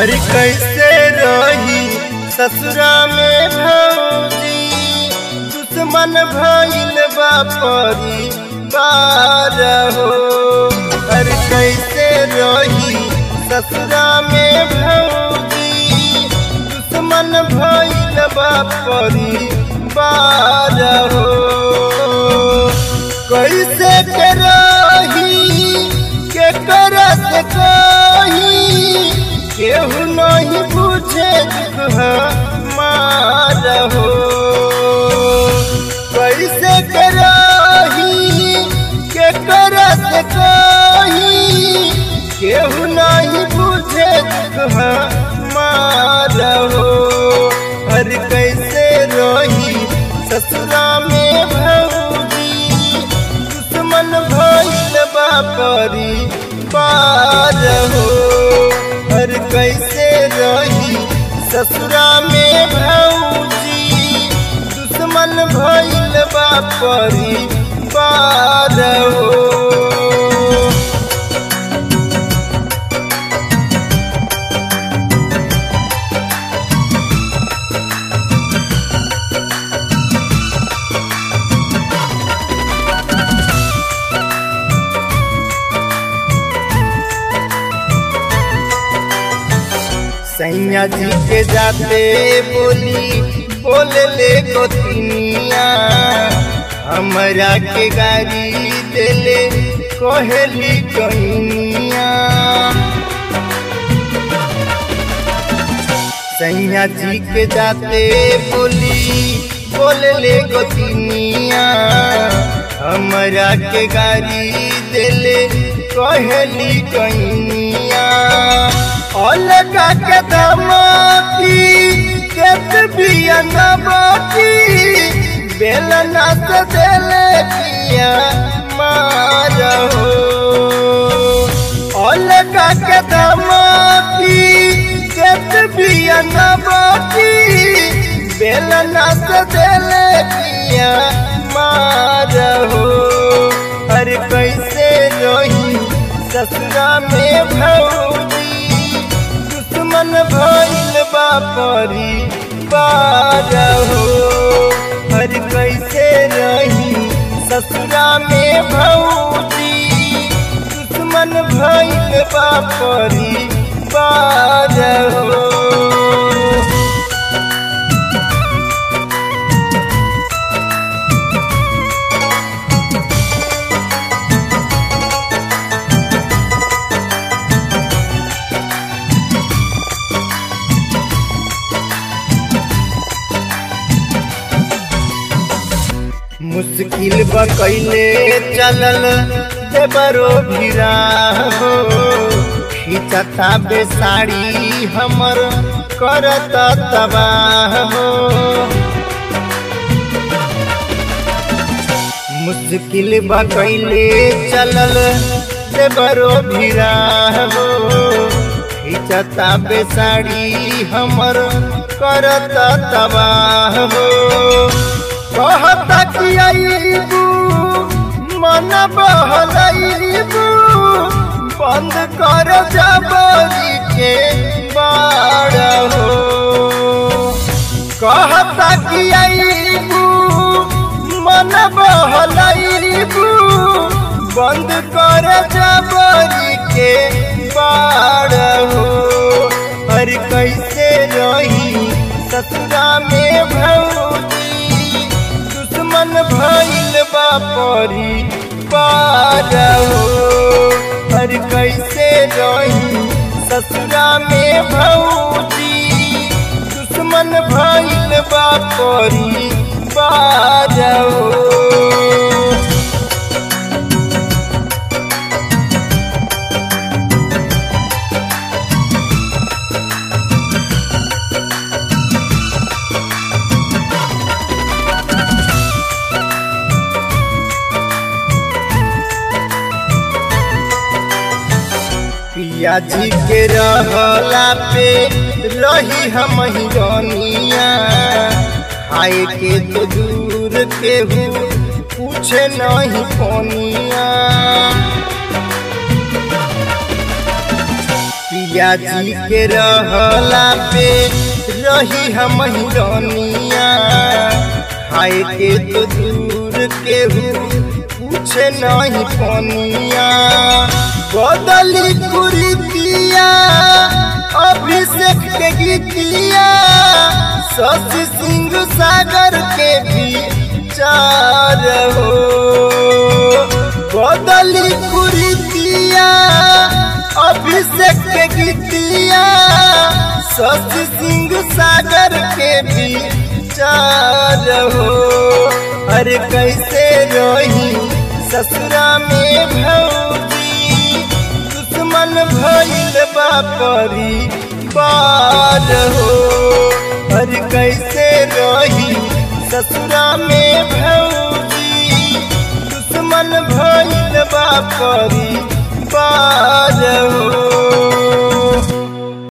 अरे कैसे रही ससुरा में भौजी दुश्मन भइल बापरी बार हो अरे कैसे रही ससुरा में भौजी दुश्मन भइल बापरी बार हो कैसे के रही के करत कही केहू नहीं पूछे मार हो कैसे करही के करत कही केहू नहीं पूछे मार हो हर कैसे रही ससुरा में भौजी दुश्मन भइल बापरी पार हो हर कैसे रही ससुरा में भौजी दुश्मन भइल बापरी पार हो सैया जी के जाते बोली बोले ले गोतिनिया हमरा के गाड़ी देले कहली कहिनिया सैया जी के जाते बोली बोले ले गोतिनिया हमरा के गाड़ी देले कहली कहिनिया अलगा के दमाती केत बिया नबाती बेलना से देले किया मार हो अलगा के दमाती केत बिया नबाती बेलना से देले किया मार हो अरे कैसे रही ससुरा में भौजी दुश्मन भइल बापरी पार हो हर कैसे रही ससुरा में भौजी दुश्मन भइल बापरी पार हो मुश्किल बकैले चलल देवरो भिरा हो खिंचता बेसाड़ी हमर करत तबाह हो मुश्किल बकैले चलल देवरो भिरा हो खिंचता बेसाड़ी हमर करत तबाह हो कहता कि आईबू मन बहलाईबू बंद कर जबरी के बाड़ हो कहता कि आईबू मन बहलाईबू बंद कर जबरी के बाड़ हो हर कैसे रही ससुरा में भौजी दुश्मन भइल बापरी पार हो हर कैसे रही ससुरा में भौजी दुश्मन भइल बापरी पार हो पिया जी के रहला पे रही हम हिरनिया खाए के तो दूर के हूँ पूछे नहीं कोनिया पिया जी के रहला पे रही हम रनिया खाए के तो दूर केहू पूछे नहीं पनिया बदली कुरीतिया अभिषेक के गीतिया शशि सिंह सागर के भी चार हो बदली कुरीतिया अभिषेक के गीतिया शशि सिंह सागर के भी चार हो अरे कैसे रही ससुरा में भौजी दुश्मन भइल बापरी बार हो अरे कैसे रही ससुरा में भौजी दुश्मन भइल बापरी बार